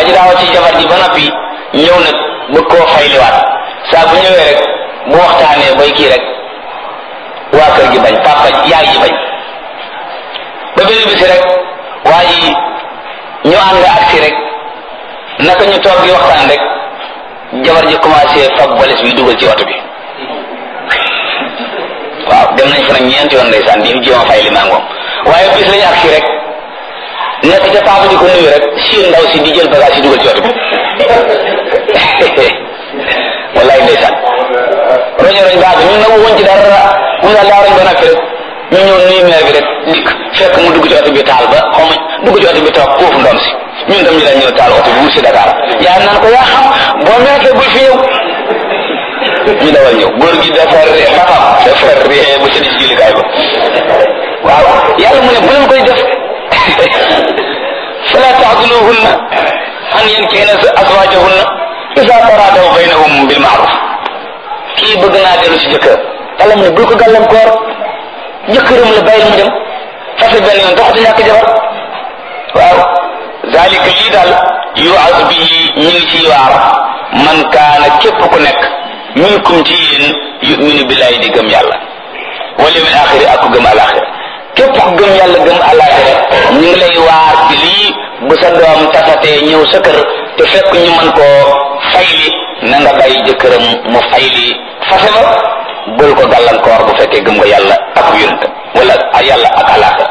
waa ji daawa ci jabar ji ba noppi ñëw nag bëgg koo fayliwaat saa bu ñëwee rek bu waxtaanee bay kii rek waa kër gi bañ papa yaay ji bañ ba benn bisi rek waa ji ñu ànd agsi rek naka ñu toog di waxtaan rek jabar ji commencé fab valise bi dugal ci oto bi waaw dem nañ fa nag ñeenti yoon ndeysaan di jéem a fay li maa moom waaye bis lañu agsi rek nekk ca papa di ko nuyu rek si ndaw si di jël bagage yi dugal ci oto bi wallaay ndeysaan roño roñ baax ñun nag woon ci dara mun daal daa roñ ba noppi rek ñu ñëw nuyu meer bi rek dikk fekk mu dugg ci oto bi taal ba xaw ma dugg ci oto bi toog foofu ndoom si ñun tam ñu dañ ñëw taal oto bi wut si Dakar yaa naan ko yaa xam boo meekee bul fi ñëw ñu dawal ñëw góor gi dafa ree baxam dafa ree ba sëni si jullikaay ba waaw yàlla mu ne bu leen koy def fala taxduluhunna an yankihna azwajahunna isa taradaw baynahum bil maaruf kii bëgg naa dellu si jëkkër yàlla mu ne bul ko gàllankoor jëkkëram la bàyyi mu dem fase benn yoon taxatu ñàkk jabar waaw zalika lii daal yuaz bihi ñu ngi ciy waar man kaana képp ku nekk minkum ci yéen yuminu billahi di gëm yàlla wal yawmil axiri ak ku gëm alaxira képp ku gëm yàlla gëm alaxira ñu ngi lay waar ci lii bu sa doom tasatee ñëw sa kër te fekk ñu mën koo fayli na nga bàyyi jëkkëram mu fayli fase ba bul ko gàllankoor bu fekkee gëm nga yàlla ak yonent wala yàlla ak alaxira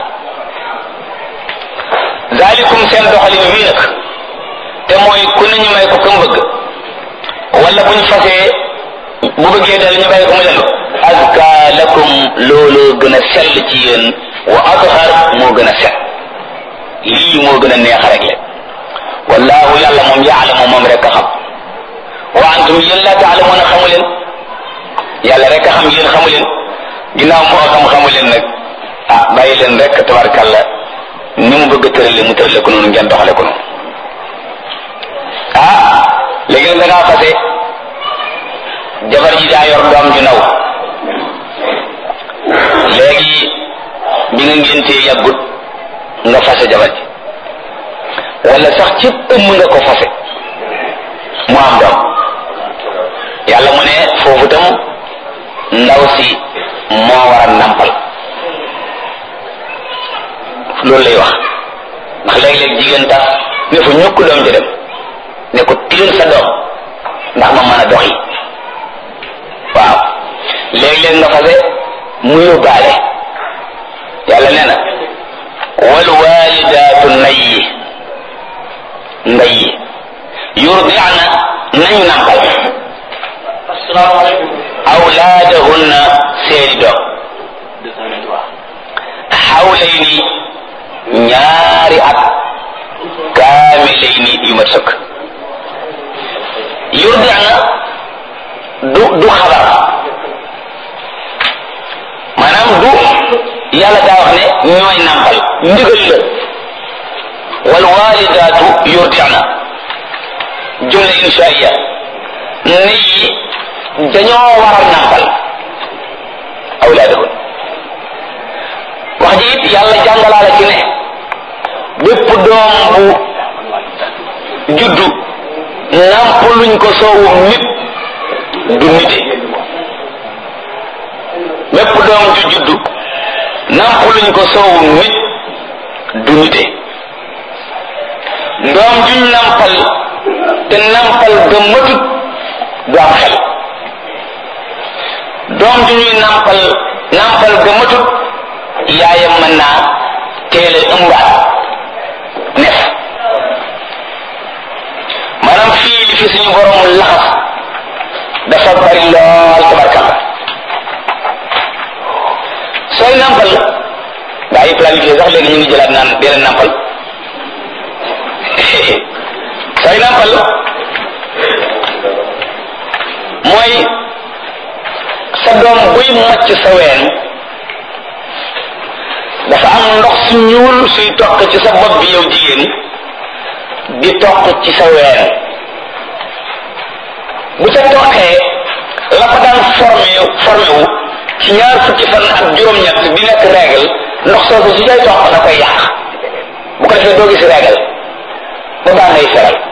zalikum seen doxalin wii nag te mooy ku ne ñu may ko kam bëgg wala buñ fasee bu bëggee dal ñu bàyyi ko mu dellu azka lakum looloo gën a sell ci yéen wa athar moo gën a set lii moo gën a neex rek le wallahu yàlla moom yaalamu moom rek a xam wa antum yéen laa taalamuuna xamu leen yàlla rek a xam yéen xamu leen ginnaaw moo xam xamu leen nag ah bàyyi leen rek tabarkàlla ni mu bëgg a tërale mu tërale ko noonu ngeen doxale ko noonu ah léegi nag da ngaa fase jabar ji daa yor doom ju ndaw léegi bi nga ngéntee yàggut nga fase jabar ji wala sax ci ëmm nga ko fase mu am doom yàlla mu ne foofu tam ndaw si moo war a nampal loolu lay wax ndax léeg-léeg jigéen tax ne fa ñukk doom ji dem ne ko tiir sa doom ndax ma mën a doxi waaw léeg-léeg nga fase mu yóbbaale yàlla nee na wal walidaatu nayyi ndayyi yurdi'na nañu nampal asalaamaaleykum. awlaadahunna seeni doom xawlayni ñaari at kaamilayni yu mat sëkk yurdi'na du du xabar maanaam du yàlla daa wax ne ñooy nàmpal ndigal la wal walidaatu yurdi'na jumla inshaiya ne yi dañoo war a nàmpal awlaadahun wax ji it yàlla jàngalaala ci ne bépp doom bu juddu nàmpaluñ ko soowum nit du nite bépp doom ju juddu nàmpaluñ ko soowum nit du nite doom juñ nàmpal te nàmpal ga matut du am xel doom ju ñuy nàmpal nàmpal ga matut yaayam mën naa teel a ëmbaat nef maanaam fii li fi suñu borom laxas dafa bari lool tabarkalla sooy nàmpal gaa yi planifié sax léegi ñu ngi jëlaat naan dee leen nàmpal sooy nàmpal mooy sa doom buy mocc sa ween dafa am ndox su ñuul suy toq ci sa bopp bi yow jigéen di toq ci sa ween bu ca toqee la ko daan formé formé wu ci ñaar fukki fan ak juróom-ñett di nekk règle ndox soosu su cay toq da koy yàq bu ko defee doo gis règle ba baa ngay feral